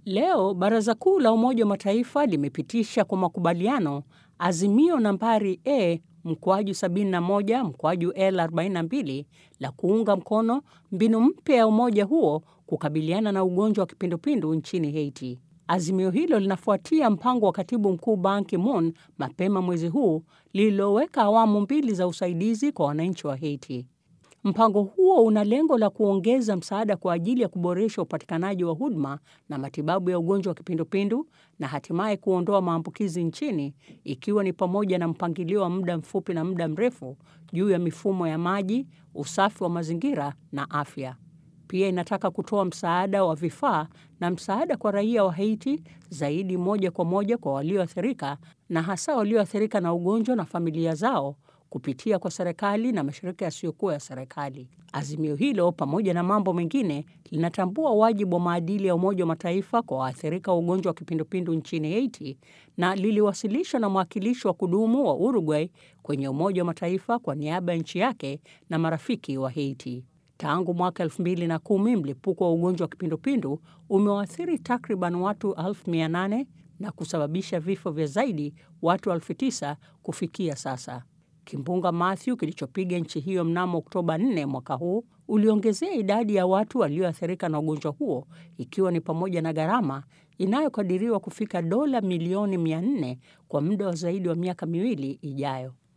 Leo Baraza Kuu la Umoja wa Mataifa limepitisha kwa makubaliano azimio nambari A mkwaju 71 mkwaju L 42 la kuunga mkono mbinu mpya ya umoja huo kukabiliana na ugonjwa wa kipindupindu nchini Haiti. Azimio hilo linafuatia mpango wa katibu mkuu Ban Ki-moon mapema mwezi huu lililoweka awamu mbili za usaidizi kwa wananchi wa Haiti. Mpango huo una lengo la kuongeza msaada kwa ajili ya kuboresha upatikanaji wa huduma na matibabu ya ugonjwa wa kipindupindu na hatimaye kuondoa maambukizi nchini, ikiwa ni pamoja na mpangilio wa muda mfupi na muda mrefu juu ya mifumo ya maji, usafi wa mazingira na afya. Pia inataka kutoa msaada wa vifaa na msaada kwa raia wa Haiti zaidi moja kwa moja kwa walioathirika na hasa walioathirika na ugonjwa na familia zao kupitia kwa serikali na mashirika yasiyokuwa ya serikali. Azimio hilo pamoja na mambo mengine linatambua wajibu wa maadili ya Umoja wa Mataifa kwa waathirika wa ugonjwa wa kipindupindu nchini Haiti na liliwasilishwa na mwakilishi wa kudumu wa Uruguay kwenye Umoja wa Mataifa kwa niaba ya nchi yake na marafiki wa Haiti. Tangu mwaka 2010 mlipuko wa ugonjwa wa kipindupindu umewaathiri takriban watu 800 na kusababisha vifo vya zaidi watu 9,000 kufikia sasa. Kimbunga Matthew kilichopiga nchi hiyo mnamo Oktoba 4 mwaka huu uliongezea idadi ya watu walioathirika na ugonjwa huo, ikiwa ni pamoja na gharama inayokadiriwa kufika dola milioni 400 kwa muda wa zaidi wa miaka miwili ijayo.